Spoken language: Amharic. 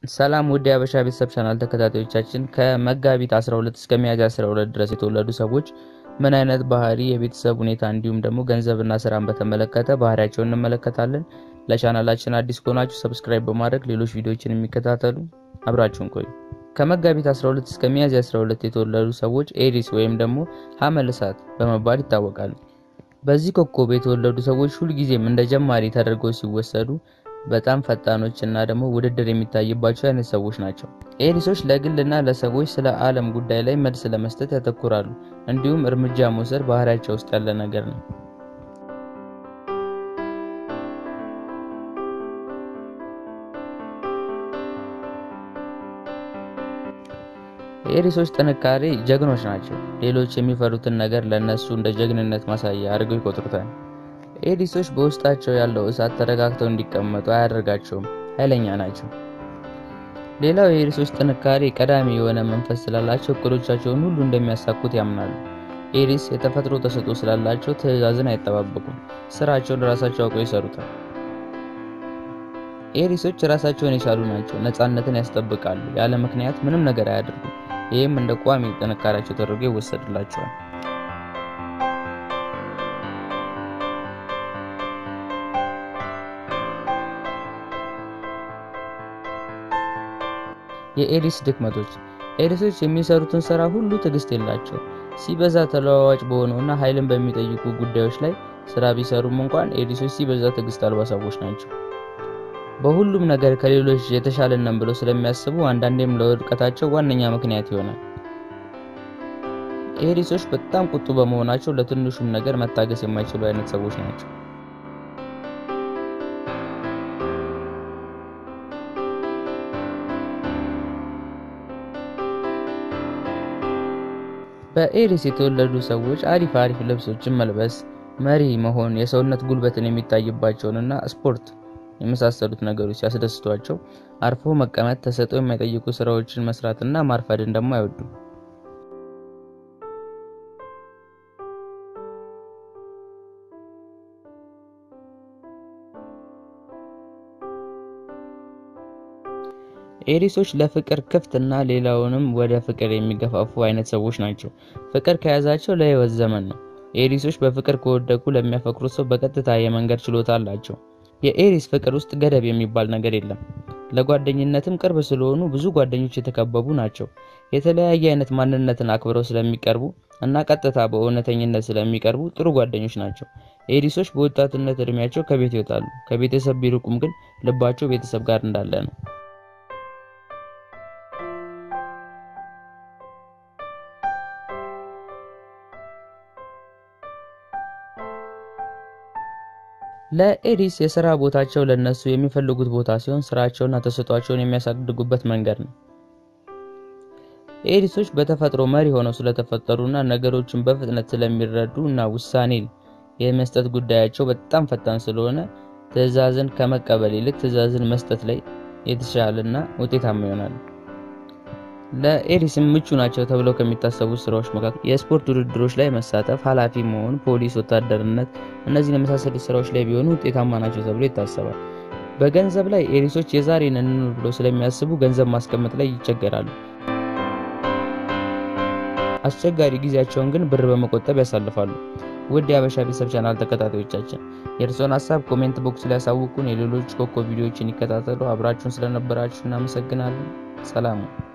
ሰላም ውድ የሀበሻ ቤተሰብ ቻናል ተከታታዮቻችን ከመጋቢት 12 እስከ ሚያዝያ 12 ድረስ የተወለዱ ሰዎች ምን አይነት ባህሪ፣ የቤተሰብ ሁኔታ እንዲሁም ደግሞ ገንዘብና ስራን በተመለከተ ባህሪያቸውን እንመለከታለን። ለቻናላችን አዲስ ከሆናችሁ ሰብስክራይብ በማድረግ ሌሎች ቪዲዮዎችን የሚከታተሉ አብራችሁን ቆዩ። ከመጋቢት 12 እስከ ሚያዝያ 12 የተወለዱ ሰዎች ኤሪስ ወይም ደግሞ ሐመል እሳት በመባል ይታወቃሉ። በዚህ ኮከብ የተወለዱ ሰዎች ሁልጊዜም እንደ ጀማሪ ተደርገው ሲወሰዱ በጣም ፈጣኖች እና ደግሞ ውድድር የሚታይባቸው አይነት ሰዎች ናቸው። ኤሪሶች ለግል እና ለሰዎች ስለ ዓለም ጉዳይ ላይ መልስ ለመስጠት ያተኩራሉ። እንዲሁም እርምጃ መውሰድ ባህሪያቸው ውስጥ ያለ ነገር ነው። የኤሪሶች ጥንካሬ ጀግኖች ናቸው። ሌሎች የሚፈሩትን ነገር ለእነሱ እንደ ጀግንነት ማሳያ አድርገው ይቆጥሩታል። ኤሪሶች በውስጣቸው ያለው እሳት ተረጋግተው እንዲቀመጡ አያደርጋቸውም። ኃይለኛ ናቸው። ሌላው የኤሪሶች ጥንካሬ ቀዳሚ የሆነ መንፈስ ስላላቸው እቅዶቻቸውን ሁሉ እንደሚያሳኩት ያምናሉ። ኤሪስ የተፈጥሮ ተሰጥኦ ስላላቸው ትዕዛዝን አይጠባበቁም። ስራቸውን ራሳቸው አውቀው ይሰሩታል። ኤሪሶች ራሳቸውን የቻሉ ናቸው። ነፃነትን ያስጠብቃሉ። ያለ ምክንያት ምንም ነገር አያደርጉም። ይህም እንደ ቋሚ ጥንካሬያቸው ተደርጎ ይወሰድላቸዋል። የኤሪስ ድክመቶች ኤሪሶች የሚሰሩትን ስራ ሁሉ ትዕግስት የላቸው። ሲበዛ ተለዋዋጭ በሆነውና ኃይልን በሚጠይቁ ጉዳዮች ላይ ስራ ቢሰሩም እንኳን ኤሪሶች ሲበዛ ትዕግስት አልባ ሰዎች ናቸው። በሁሉም ነገር ከሌሎች የተሻለ ነን ብለው ስለሚያስቡ አንዳንዴም ለውድቀታቸው ዋነኛ ምክንያት ይሆናል። ኤሪሶች በጣም ቁጡ በመሆናቸው ለትንሹም ነገር መታገስ የማይችሉ አይነት ሰዎች ናቸው። በኤሪስ የተወለዱ ሰዎች አሪፍ አሪፍ ልብሶችን መልበስ፣ መሪ መሆን፣ የሰውነት ጉልበትን የሚታይባቸውንና ስፖርት የመሳሰሉት ነገሮች ሲያስደስቷቸው አርፎ መቀመጥ፣ ተሰጥኦ የማይጠይቁ ስራዎችን መስራትና ማርፈድን ደግሞ አይወዱም። ኤሪሶች ለፍቅር ክፍት እና ሌላውንም ወደ ፍቅር የሚገፋፉ አይነት ሰዎች ናቸው። ፍቅር ከያዛቸው ለህይወት ዘመን ነው። ኤሪሶች በፍቅር ከወደቁ ለሚያፈቅሩት ሰው በቀጥታ የመንገድ ችሎታ አላቸው። የኤሪስ ፍቅር ውስጥ ገደብ የሚባል ነገር የለም። ለጓደኝነትም ቅርብ ስለሆኑ ብዙ ጓደኞች የተከበቡ ናቸው። የተለያየ አይነት ማንነትን አክብረው ስለሚቀርቡ እና ቀጥታ በእውነተኝነት ስለሚቀርቡ ጥሩ ጓደኞች ናቸው። ኤሪሶች በወጣትነት እድሜያቸው ከቤት ይወጣሉ። ከቤተሰብ ቢርቁም ግን ልባቸው ቤተሰብ ጋር እንዳለ ነው። ለኤሪስ የስራ ቦታቸው ለነሱ የሚፈልጉት ቦታ ሲሆን ስራቸውና ተሰጧቸውን የሚያሳድጉበት መንገድ ነው። ኤሪሶች በተፈጥሮ መሪ ሆነው ስለተፈጠሩና ነገሮችን በፍጥነት ስለሚረዱ እና ውሳኔ የመስጠት ጉዳያቸው በጣም ፈጣን ስለሆነ ትዕዛዝን ከመቀበል ይልቅ ትዕዛዝን መስጠት ላይ የተሻለና ውጤታማ ይሆናሉ። ለኤሪስም ምቹ ናቸው ተብለው ከሚታሰቡ ስራዎች መካከል የስፖርት ውድድሮች ላይ መሳተፍ፣ ኃላፊ መሆን፣ ፖሊስ፣ ወታደርነት እነዚህን የመሳሰሉት ስራዎች ላይ ቢሆኑ ውጤታማ ናቸው ተብሎ ይታሰባል። በገንዘብ ላይ ኤሪሶች የዛሬን እንኑር ብለው ስለሚያስቡ ገንዘብ ማስቀመጥ ላይ ይቸገራሉ። አስቸጋሪ ጊዜያቸውን ግን ብር በመቆጠብ ያሳልፋሉ። ውድ የሀበሻ ቤተሰብ ቻናል ተከታታዮቻችን የእርስዎን ሀሳብ ኮሜንት ቦክስ ላይ ያሳውቁን። የሌሎች ኮከብ ቪዲዮዎችን ይከታተሉ። አብራችሁን ስለነበራችሁ እናመሰግናለን። ሰላም